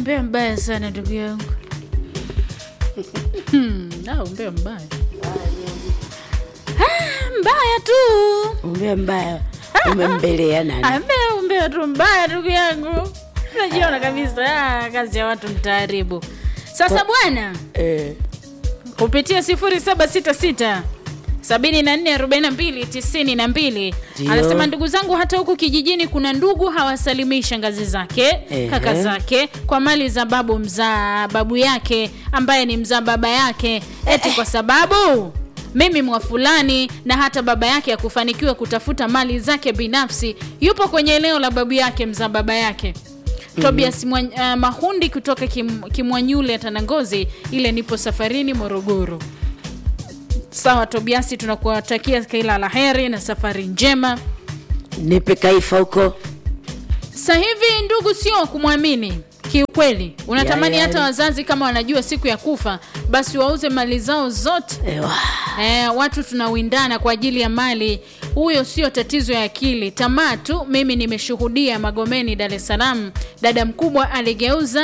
umbea mbaya sana ndugu yangu Hmm, ah, umbea mbaya Ah, mbaya tu umbea mbaya umembelea nani ambea umbea tu mbaya ndugu yangu najiona kabisa ah, kazi ya watu mtaaribu sasa bwana eh, kupitia 0766 744292 Ndio. anasema ndugu zangu hata huku kijijini kuna ndugu hawasalimii shangazi zake Ehe. kaka zake kwa mali za babu mzaa babu yake ambaye ni mzaa baba yake eti kwa sababu mimi mwa fulani na hata baba yake akufanikiwa kutafuta mali zake binafsi yupo kwenye eneo la babu yake mzaa baba yake Tobias Mwa- uh, Mahundi kutoka Kim, Kimwanyule Tanangozi, ile nipo safarini Morogoro. Sawa Tobiasi, tunakuwatakia kila la heri na safari njema. nipe kaifa huko Sasa hivi ndugu, sio kumwamini kiukweli. Unatamani Ya, ya, hata ya. wazazi kama wanajua siku ya kufa, basi wauze mali zao zote. Ewa. Eh, watu tunawindana kwa ajili ya mali. Huyo sio tatizo ya akili, tamaa tu. Mimi nimeshuhudia Magomeni, Dar es Salaam, dada mkubwa aligeuza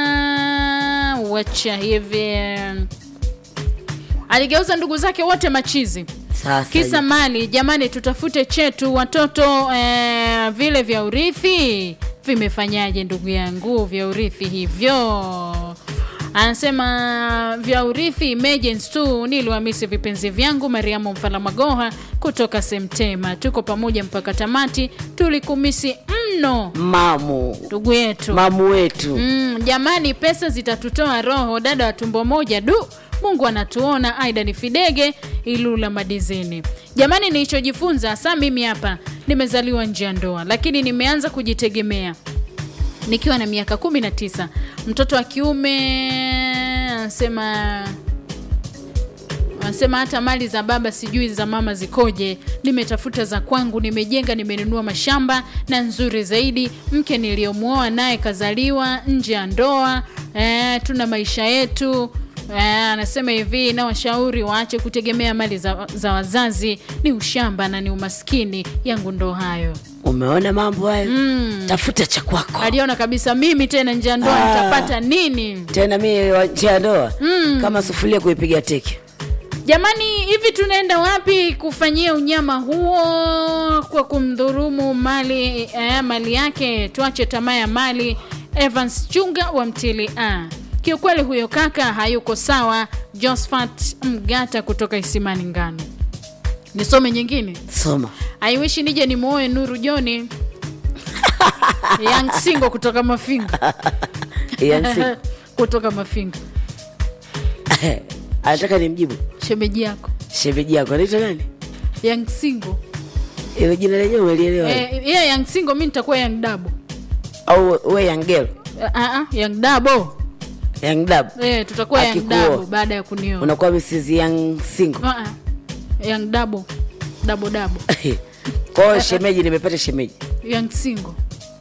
wacha hivi, aligeuza ndugu zake wote machizi sasa kisa mali. Jamani, tutafute chetu watoto eh, vile vya urithi vimefanyaje ndugu yangu, vya urithi hivyo anasema vya urithi emergency tu niliwamisi vipenzi vyangu mariamu mfala magoha kutoka semtema tuko pamoja mpaka tamati tulikumisi mno mamu ndugu yetu mamu wetu Mm, jamani, pesa zitatutoa roho. Dada wa tumbo moja, du, Mungu anatuona. Aida ni Fidege Ilula Madizini. Jamani, nilichojifunza saa, mimi hapa nimezaliwa nje ya ndoa, lakini nimeanza kujitegemea nikiwa na miaka kumi na tisa. Mtoto wa kiume anasema anasema hata mali za baba sijui za mama zikoje. Nimetafuta za kwangu, nimejenga, nimenunua mashamba na nzuri zaidi. Mke niliyomwoa naye kazaliwa nje ya ndoa. E, tuna maisha yetu. E, anasema hivi, na washauri waache kutegemea mali za, za wazazi. Ni ushamba na ni umaskini. Yangu ndo hayo. umeona mambo hayo Mm. tafuta cha kwako Aliona kabisa mimi tena nje ya ndoa Ah. nitapata nini? tena mi wa- nje ya ndoa kama sufuria kuipiga teke Jamani, hivi tunaenda wapi kufanyia unyama huo kwa kumdhurumu mali eh, mali yake? Tuache tamaa ya mali. Evans Chunga wa Mtili A. Kiukweli huyo kaka hayuko sawa. Josphat Mgata kutoka Isimani Ngano. Nisome nyingine. soma aiwishi nije nimuoe Nuru Joni Young Singo kutoka Mafinga Yansi, kutoka Mafinga, anataka nimjibu shemeji yako shemeji yako anaitwa nani Young Singo. ilo jina lenyewe umelielewa Eh, yeye Young Singo, mi nitakuwa Young Dabo. au we yangel Uh, uh, Young Dabo. yang dab Eh, tutakuwa Young Akikuoa. Dabo baada ya kunioa. unakuwa mrs yang singo Uh, uh, Young Dabo. Dabo Dabo. kwao shemeji nimepata shemeji Young Singo.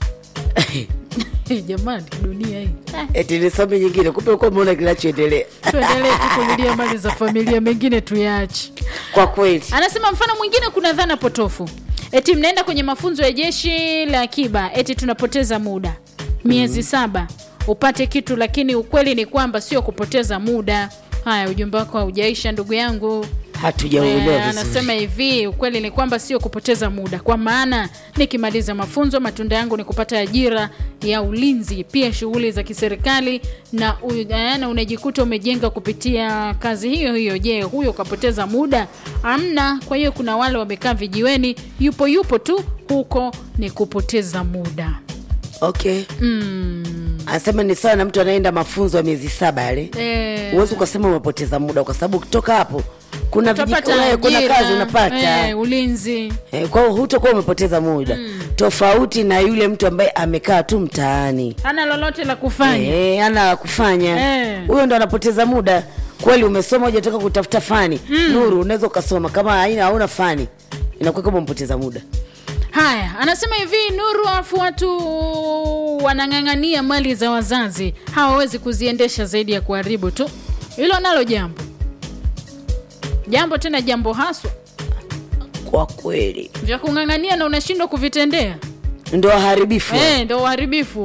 Jamani, dunia hii. Eh, eti nisome nyingine kumbe ukuwa umeona kinachoendelea Tuendelee tu kulilia mali za familia, mengine tuyaache. kwa kweli Anasema mfano mwingine, kuna dhana potofu eti mnaenda kwenye mafunzo ya jeshi la akiba, eti tunapoteza muda miezi saba upate kitu, lakini ukweli ni kwamba sio kupoteza muda. Haya, ujumbe wako haujaisha ndugu yangu. hatujauelewa Eh, vizuri anasema hivi, ukweli ni kwamba sio kupoteza muda, kwa maana nikimaliza mafunzo matunda yangu ni kupata ajira ya ulinzi, pia shughuli za kiserikali na, u- eh, na unajikuta umejenga kupitia kazi hiyo hiyo. Je, huyo kapoteza muda? Amna. Kwa hiyo kuna wale wamekaa vijiweni, yupo yupo tu, huko ni kupoteza muda. okay Mm. anasema ni sawa na mtu anaenda mafunzo ya miezi saba yale Eh, huwezi ukasema umepoteza muda kwa sababu ukitoka hapo kuna, viji- utapata eh, kuna ajira, kazi unapata eh, ulinzi Eh, kwa hiyo hutakuwa umepoteza muda tofauti na yule mtu ambaye amekaa tu mtaani hana lolote la kufanya. Eh, ana la kufanya Eh. huyo ndo anapoteza muda kweli umesoma hujatoka kutafuta fani nuru unaweza ukasoma kama haina hauna fani inakuwa kama umepoteza muda Haya, anasema hivi Nuru, afu watu wanang'ang'ania mali za wazazi, hawawezi kuziendesha zaidi ya kuharibu tu. Hilo nalo jambo jambo tena jambo haswa kwa kweli vya kung'ang'ania na unashindwa kuvitendea, ndo waharibifu eh, ndo uharibifu.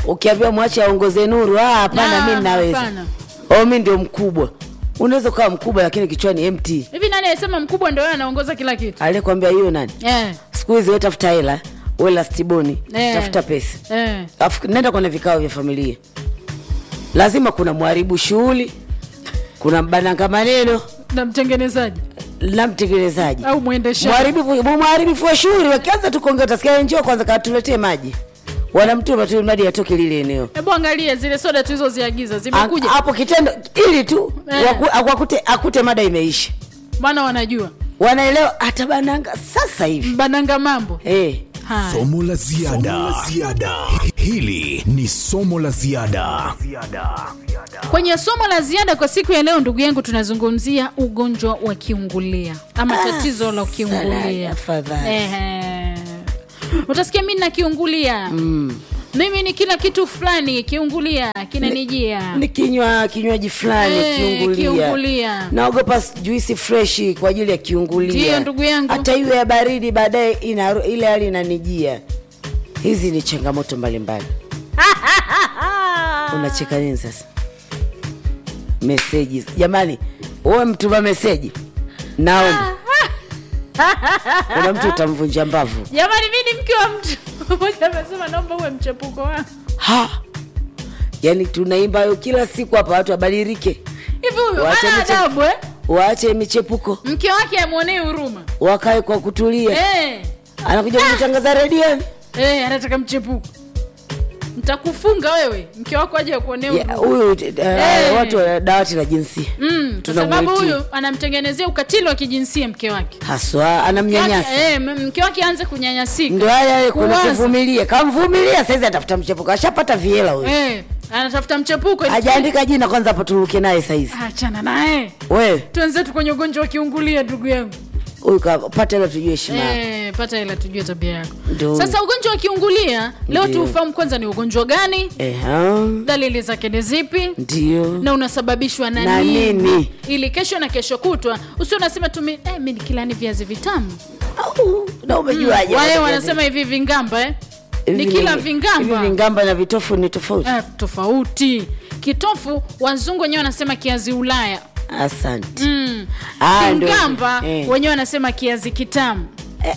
ukiambiwa mwache aongoze nuru ah, hapana Ah, mi naweza hapana. oh, mi ndio mkubwa unaweza ukawa mkubwa lakini kichwani mt hivi nani alisema mkubwa ndio yeye anaongoza kila kitu aliyekwambia hiyo nani eh, siku hizi we tafuta hela we lastiboni Eh. tafuta pesa eh. Afu, nenda kwenye vikao vya familia lazima kuna mharibu shughuli kuna mbananga maneno na mtengenezaji na mtekelezaji au mwendeshaji mharibifu mharibifu wa shughuli wakianza tu kuongea utasikia njoo kwanza katuletee maji wanamtuma tu mradi atoke lile eneo hebu angalia zile soda tulizoziagiza zimekuja A- hapo kitendo ili tu Eh. waku- aku- akute, akute mada imeisha maana wanajua wanaelewa atabananga sasa hivi mbananga mambo hey. haya somo la ziada hili ni somo la ziada kwenye somo la ziada kwa siku ya leo ndugu yangu tunazungumzia ugonjwa wa kiungulia ama Ah, tatizo la kiungulia saladi, afadhali. Ehe. utasikia mi na kiungulia mm. mimi ni kila kitu fulani kiungulia kinanijia ni kinywa kinywaji fulani Eh, kiungulia. kiungulia. naogopa s- juisi freshi kwa ajili ya kiungulia Ndiyo, ndugu yangu. hata iwe ya baridi baadaye ina- ile hali inanijia hizi ni changamoto mbalimbali unacheka nini sasa meseji jamani uwe mtuma meseji naomba kuna mtu utamvunja mbavu jamani mi ni mke wa mtu mmoja amesema naomba uwe mchepuko wangu ha yaani tunaimba hayo kila siku hapa watu wabadilike hivi huyu Wacha ana miche- adabu eh? waache michepuko mke wake amwonee huruma wakae kwa kutulia eh. anakuja kutangaza redioni Eh, anataka mchepuko ntakufunga wewe mke wako aje akuonea Ya, huruma. huyu uh, Eh. watu wa dawati la jinsia Mm, kwa sababu tunamwitii. huyu anamtengenezea ukatili wa kijinsia mke wake haswa Mke wake- anamnyanyasa eh, m- mke wake aanze kunyanyasika ndo haya haya kuna Kuwaza. kuvumilia kamvumilia saizi atafuta mchepuko ashapata viela huyu eh, anatafuta mchepuko ili- hajaandika jina kwanza hapo turuke naye saizi achana naye wewe tuenzetu kwenye ugonjwa wa kiungulia ndugu yangu huyu kapata hilo tujue heshima yako. Eh, pata ila tujue tabia yako Ndio. sasa ugonjwa wa kiungulia leo Ndio. tuufahamu kwanza ni ugonjwa gani Eha, dalili zake ni zipi ndio na unasababishwa na, Na nini? ili kesho na kesho kutwa usio unasema tu mi eh, mi nikilani viazi vitamu Au, na umejuaje wale wanasema hivi vingamba eh? Hivi ni kila hivi vingamba vingamba na vitofu ni tofauti eh, tofauti kitofu wazungu wenyewe wanasema kiazi ulaya asante mm. Ah, ndio. kingamba Eh. wenyewe wanasema kiazi kitamu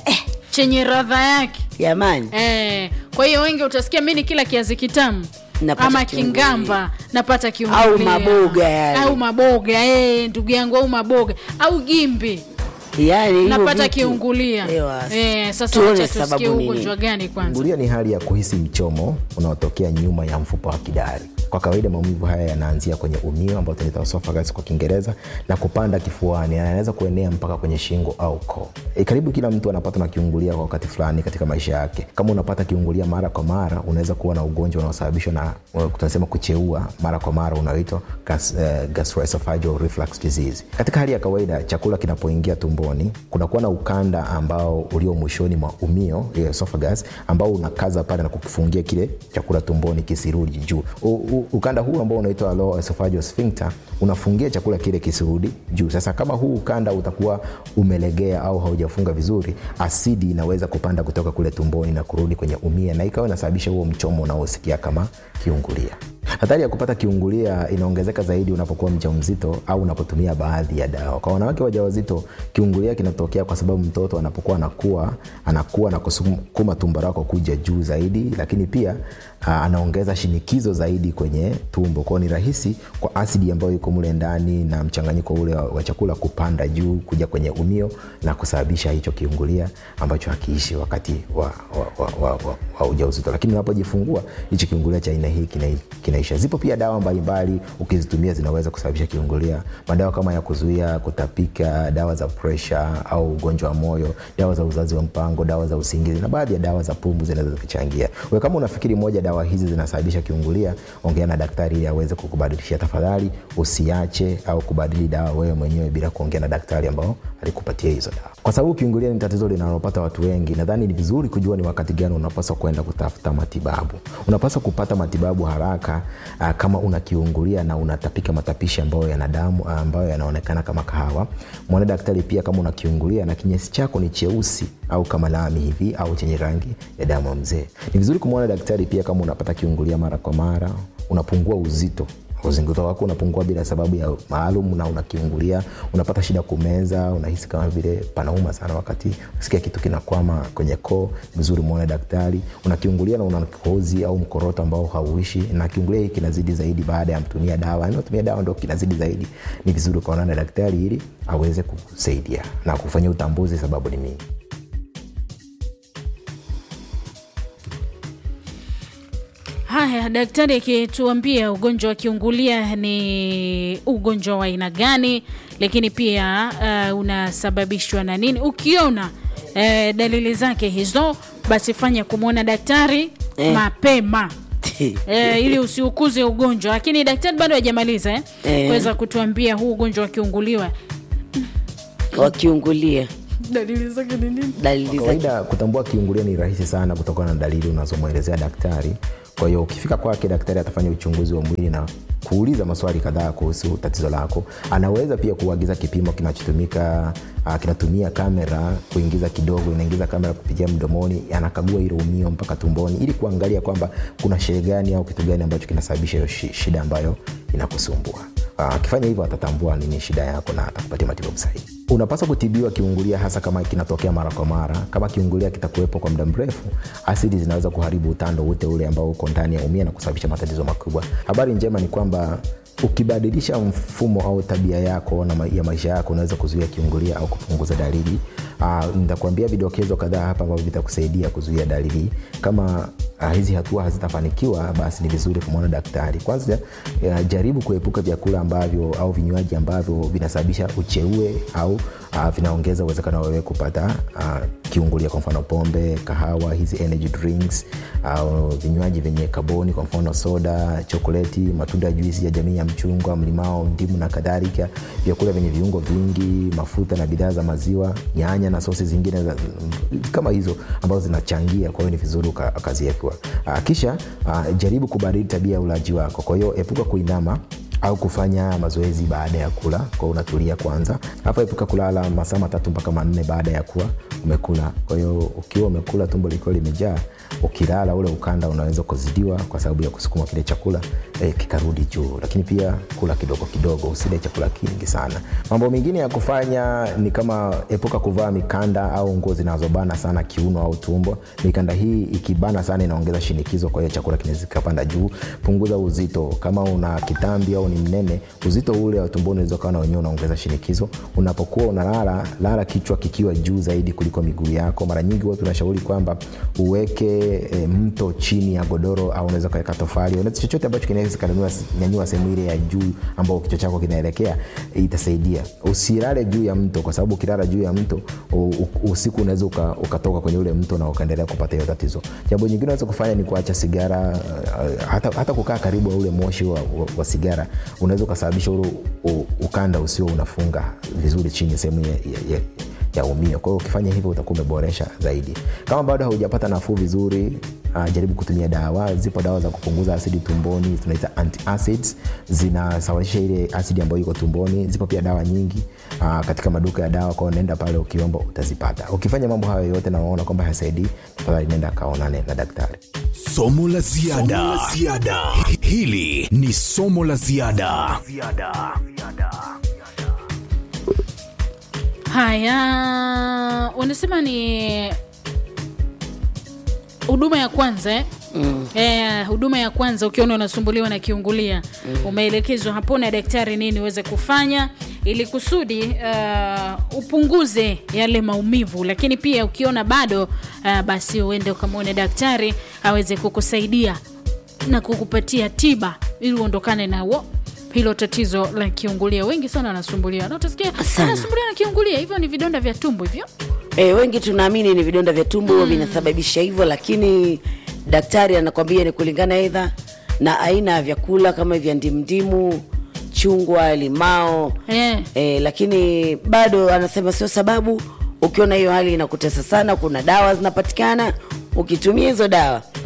chenye radha yake jamani eh, kwa hiyo wengi utasikia mi ni kila kiazi kitamu Napata ama kiungulia. kingamba napata kiungulia. Au maboga yale. au maboga eh, ndugu yangu au maboga au gimbi yani hivyo napata vitu. kiungulia Ewa. eh, sasa Tuone wacha tusikie sababu nini. ugonjwa gani kwanza Kiungulia ni hali ya kuhisi mchomo unaotokea nyuma ya mfupa wa kidari. Kwa kawaida maumivu haya yanaanzia kwenye umio ambao tunaita esophagus kwa Kiingereza na kupanda kifuani, na yanaweza kuenea mpaka kwenye shingo au koo. E, karibu kila mtu anapata na kiungulia kwa wakati fulani katika maisha yake. Kama unapata kiungulia mara kwa mara, unaweza kuwa na ugonjwa unaosababishwa na uh, tunasema kucheua mara kwa mara unaoitwa gas, uh, gastroesophageal reflux disease. Katika hali ya kawaida, chakula kinapoingia tumboni kunakuwa na ukanda ambao ulio mwishoni mwa umio ile esophagus ambao unakaza pale na kukifungia kile chakula tumboni kisirudi juu. U, u, ukanda huu ambao unaitwa lower esophageal sphincter unafungia chakula kile kisirudi juu. Sasa kama huu ukanda utakuwa umelegea au haujafunga vizuri, asidi inaweza kupanda kutoka kule tumboni na kurudi kwenye umia na ikawa inasababisha huo mchomo unaosikia kama kiungulia. Hatari ya kupata kiungulia inaongezeka zaidi unapokuwa mjamzito au unapotumia baadhi ya dawa. Kwa wanawake wajawazito, kiungulia kinatokea kwa sababu mtoto anapokuwa anakuwa anakuwa na kusukuma tumbo lako kuja juu zaidi, lakini pia aa, anaongeza shinikizo zaidi kwenye tumbo. Kwao ni rahisi kwa asidi ambayo iko mule ndani na mchanganyiko ule wa, wa chakula kupanda juu kuja kwenye umio na kusababisha hicho kiungulia ambacho hakiishi wakati wa, wa, wa, wa, wa, wa ujauzito, lakini unapojifungua hicho kiungulia cha aina hii kina, kinaisha. Zipo pia dawa mbalimbali ukizitumia zinaweza kusababisha kiungulia, madawa kama ya kuzuia kutapika, dawa za presha au ugonjwa wa moyo, dawa za uzazi wa mpango, dawa za usingizi na baadhi ya dawa za pumbu zinaweza kuchangia. Wewe kama unafikiri moja dawa hizi zinasababisha kiungulia, ongea na daktari ili aweze kukubadilishia. Tafadhali usiache au kubadili dawa wewe mwenyewe bila kuongea na daktari ambao alikupatia hizo dawa, kwa sababu kiungulia ni tatizo linalopata watu wengi. Nadhani ni vizuri kujua ni wakati gani unapaswa kwenda kutafuta matibabu. Unapaswa kupata matibabu haraka uh, kama unakiungulia na unatapika matapishi ambayo yana damu uh, ambayo yanaonekana kama kahawa mwone daktari pia kama unakiungulia na kinyesi chako ni cheusi au kama lami hivi au chenye rangi ya damu ya mzee ni vizuri kumwona daktari pia kama unapata kiungulia mara kwa mara unapungua uzito uzito wako unapungua bila sababu ya maalum na unakiungulia unapata shida kumeza unahisi kama vile panauma sana wakati usikia kitu kinakwama kwenye koo vizuri muone daktari unakiungulia na una kikohozi au mkoroto ambao hauishi na kiungulia hii kinazidi zaidi baada ya mtumia dawa yani unatumia dawa ndo kinazidi zaidi ni vizuri ukaonana na daktari ili aweze kukusaidia na kufanyia utambuzi sababu ni nini Haya, daktari akituambia ugonjwa wa kiungulia ni ugonjwa wa aina gani, lakini pia uh, unasababishwa na nini. Ukiona uh, dalili zake hizo, basi fanya kumwona daktari Eh. mapema eh, ili usiukuze ugonjwa. Lakini daktari bado hajamaliza eh, Eh. kuweza kutuambia huu ugonjwa wa kiunguliwa wakiungulia dalili zake ni nini. dalili Kwa zake kawaida kutambua kiungulia ni rahisi sana kutokana na dalili unazomwelezea daktari kwa hiyo ukifika kwake daktari atafanya uchunguzi wa mwili na kuuliza maswali kadhaa kuhusu tatizo lako anaweza pia kuagiza kipimo kinachotumika uh, kinatumia kamera kuingiza kidogo inaingiza kamera kupitia mdomoni anakagua ile umio mpaka tumboni ili kuangalia kwamba kuna shehe gani au kitu gani ambacho kinasababisha hiyo shi- shida ambayo inakusumbua Ah, akifanya hivyo atatambua nini shida yako na atakupatia matibabu sahihi unapaswa kutibiwa kiungulia hasa kama kinatokea mara kwa mara kama kiungulia kitakuwepo kwa muda mrefu asidi zinaweza kuharibu utando wote ule ambao uko ndani ya umia na kusababisha matatizo makubwa habari njema ni kwamba ukibadilisha mfumo au tabia yako na ma- ya maisha yako unaweza kuzuia kiungulia au kupunguza dalili uh, nitakuambia vidokezo kadhaa hapa ambavyo vitakusaidia kuzuia dalili kama uh, hizi hatua hazitafanikiwa basi ni vizuri kumwona daktari kwanza uh, jaribu kuepuka vyakula ambavyo au vinywaji ambavyo vinasababisha ucheue au uh, vinaongeza uwezekano wa wewe kupata uh, kiungulia kwa mfano pombe kahawa hizi energy drinks au vinywaji vyenye kaboni kwa mfano soda chokoleti matunda ya juisi ya jamii ya mchungwa mlimao ndimu na kadhalika vyakula vyenye viungo vingi mafuta na bidhaa za maziwa nyanya na sosi zingine za, kama hizo ambazo zinachangia kwa hiyo ni vizuri uka- ukaziepua Ah, kisha ah, jaribu kubadili tabia ya ulaji wako kwa hiyo epuka kuinama au kufanya mazoezi baada ya kula kwa unatulia kwanza alafu epuka kulala masaa matatu mpaka manne baada ya kuwa umekula kwa hiyo ukiwa umekula tumbo likiwa limejaa ukilala ule ukanda unaweza kuzidiwa kwa sababu ya kusukuma kile chakula eh, kikarudi juu lakini pia kula kidogo kidogo usile chakula kingi sana mambo mengine ya kufanya ni kama epuka kuvaa mikanda au nguo zinazobana sana kiuno au tumbo mikanda hii ikibana sana inaongeza shinikizo kwa hiyo chakula kinaweza kikapanda juu punguza uzito kama una kitambi au ni mnene uzito ule wa tumboni unaweza ukawa na wenyewe unaongeza shinikizo unapokuwa unalala lala kichwa kikiwa juu zaidi kuliko miguu yako mara nyingi huwa tunashauri kwamba uweke e, mto chini ya godoro au unaweza ukaweka tofali unaweza chochote ambacho kinaweza kanyanyua sehemu ile ya juu ambao kichwa chako kinaelekea e, itasaidia usilale juu ya mto kwa sababu ukilala juu ya mto u, u, usiku unaweza uka, ukatoka kwenye ule mto na ukaendelea kupata hiyo tatizo jambo nyingine unaweza kufanya ni kuacha sigara uh, hata, hata kukaa karibu na ule moshi wa, wa, wa sigara unaweza ukasababisha ule u- ukanda usio unafunga vizuri chini sehemu ya, ya, ya, ya umio kwa hiyo ukifanya hivyo utakuwa umeboresha zaidi kama bado haujapata nafuu vizuri uh, jaribu kutumia dawa zipo dawa za kupunguza asidi tumboni tunaita antacids zinasawazisha ile asidi ambayo iko tumboni zipo pia dawa nyingi uh, katika maduka ya dawa kwao naenda pale ukiomba utazipata ukifanya mambo hayo yote na unaona kwamba hasaidii tafadhali nenda kaonane na daktari somo la ziada Somo la ziada. hili ni somo la ziada Haya, wanasema ni huduma ya kwanza eh? Mm. Eh, huduma ya kwanza ukiona unasumbuliwa na kiungulia mm. umeelekezwa hapo na daktari nini uweze kufanya ili kusudi uh, upunguze yale maumivu lakini pia ukiona bado uh, basi uende ukamwone daktari aweze kukusaidia na kukupatia tiba ili uondokane na wo hilo tatizo la kiungulia wengi sana wanasumbuliwa na utasikia Sana. anasumbuliwa na kiungulia hivyo ni vidonda vya tumbo hivyo E, wengi tunaamini ni vidonda vya tumbo mm. vinasababisha hivyo, lakini daktari anakwambia ni kulingana aidha na aina ya vyakula kama vya ndimdimu, chungwa, limao eh. e, lakini bado anasema sio sababu. Ukiona hiyo hali inakutesa sana, kuna dawa zinapatikana, ukitumia hizo dawa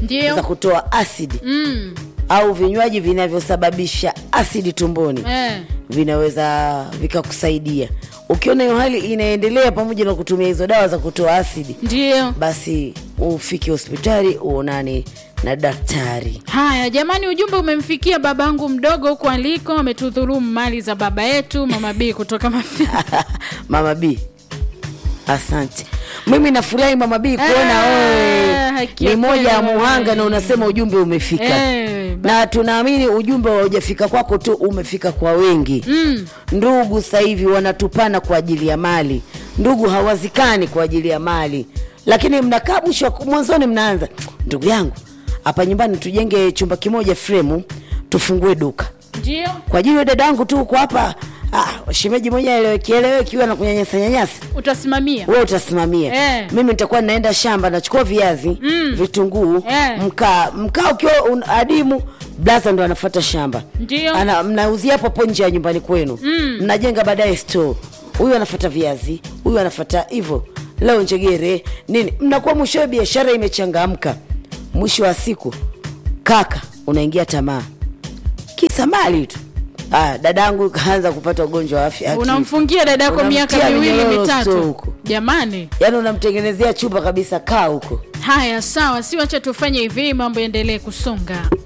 Ndio. za kutoa asidi mm. au vinywaji vinavyosababisha asidi tumboni eh. vinaweza vikakusaidia ukiona hiyo hali inaendelea pamoja na kutumia hizo dawa za kutoa asidi ndio basi ufike hospitali uonane na daktari haya jamani ujumbe umemfikia babangu mdogo huko aliko ametudhulumu mali za baba yetu mama b kutoka mafi mama b asante mimi nafurahi mama b kuona Eh, wewe haki ni ya moja ya kweli. muhanga na unasema ujumbe umefika Eh, ba- na tunaamini ujumbe haujafika kwako tu umefika kwa wengi mm. ndugu sasa hivi wanatupana kwa ajili ya mali ndugu hawazikani kwa ajili ya mali lakini mnakaa mwisho wa- mwanzoni mnaanza ndugu yangu hapa nyumbani tujenge chumba kimoja fremu tufungue duka ndio kwa ajili ya dada yangu tu huko hapa ah, shemeji moja eleweki eleweki huwa na kunyanyasa nyanyasa utasimamia wewe utasimamia Eh. mimi nitakuwa naenda shamba nachukua viazi Mm. vitunguu Eh. mkaa mkaa ukiwa un- adimu blaza ndo anafuata shamba Ndio. Ana, mnauzia hapo hapo nje ya nyumbani kwenu Mm. mnajenga baadaye store huyu anafuata viazi huyu anafuata hivyo leo njegere nini mnakuwa mwishowe biashara imechangamka mwisho wa siku kaka unaingia tamaa kisa mali tu ah, dadangu kaanza kupata ugonjwa wa afya akili. unamfungia dada yako miaka Unamtia miwili minyororo store mitatu huko. jamani yaani unamtengenezea chumba kabisa kaa huko haya sawa si wacha tufanye hivi mambo yaendelee kusonga